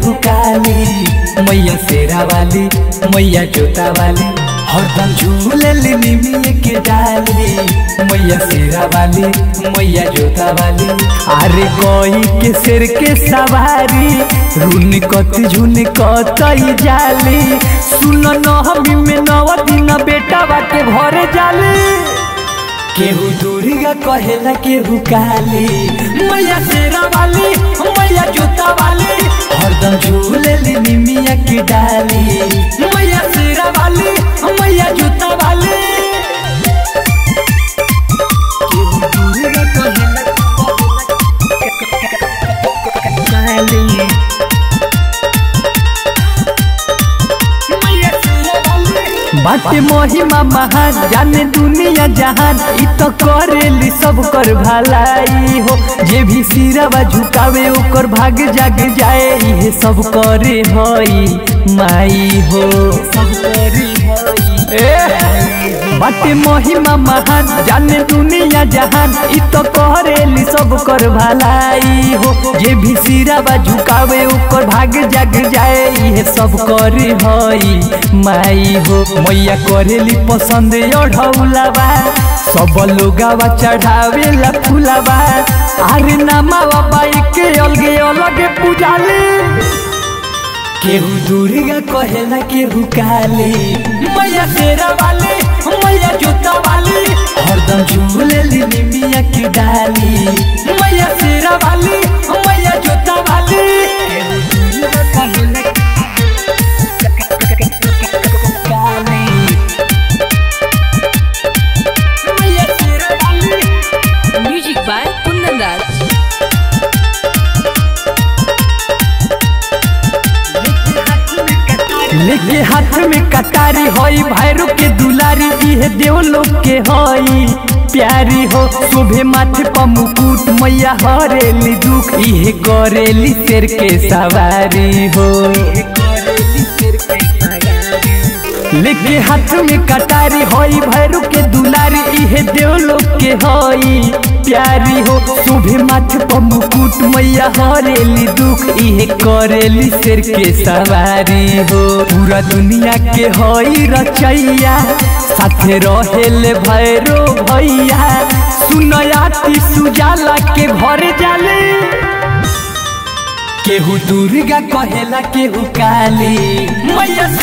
केहू काली मैया शेरा वाली मैया जोता वाली हरदम झूलली निमिये के डाली मैया शेरा वाली मैया जोता वाली अरे कोई के सिर के सवारी रुन कत झुन कतई जाली सुन नहमी में नव दिन बेटा बाटे भरे जाली केहू दुर्गा कहेला केहू काली मैया शेरा वाली मैया जोता वाली हरदम झूलेली निमिया की डाली मैया शेरा वाली मैया जोता वाली केहू दुर्गा कहेला काली मैया शेरा वाली बाटे महिमा महान जाने दुनिया जहान इ तो करेली सब कर भलाई हो जे भी सिरवा झुकावे ओकर भाग जाग जाए इहे सब करे हई माई हो सब करे बाटे महिमा महान जाने दुनिया जहान इ तो करेली सब कर भलाई हो जे भी सिरवा झुकावे ओकर भाग जाग जाए इहे सब करे हई माई हो मैया करेली पसंद अढ़ौलावा सब लोगावा चढ़ावेला फुलावा अरे नामावा बाई के अलगे अलगे पूजाले केहू दुर्गा कहेला केहू काली मैया शेरा वाली मैया जोता वाली हरदम झूलेली निमिया की डाली मैया शेरा वाली मैया जोता वाली केहू दुर्गा कहेला काली मैया शेरा वाली Music by Kundan Das. लेके हाथ में कटारी होई भैरू के दुलारी इहे देव लोग के होई प्यारी हो शोभे माथे पर मुकुट मैया हरेली दुख इहे करेली शेर के सवारी हो लेके हाथ में कटारी होई भैरू के दुलारी इहे देव लोग के होई प्यारी हो शोभे माथे पर मुकुट मैया हरेली दुख इहे करेली शेर के सवारी हो पूरा दुनिया के होई रचैया साथे रहेले भैरो भैया सुनयाती सुजाला के भर जाले केहू दुर्गा कहेला केहू काली मैया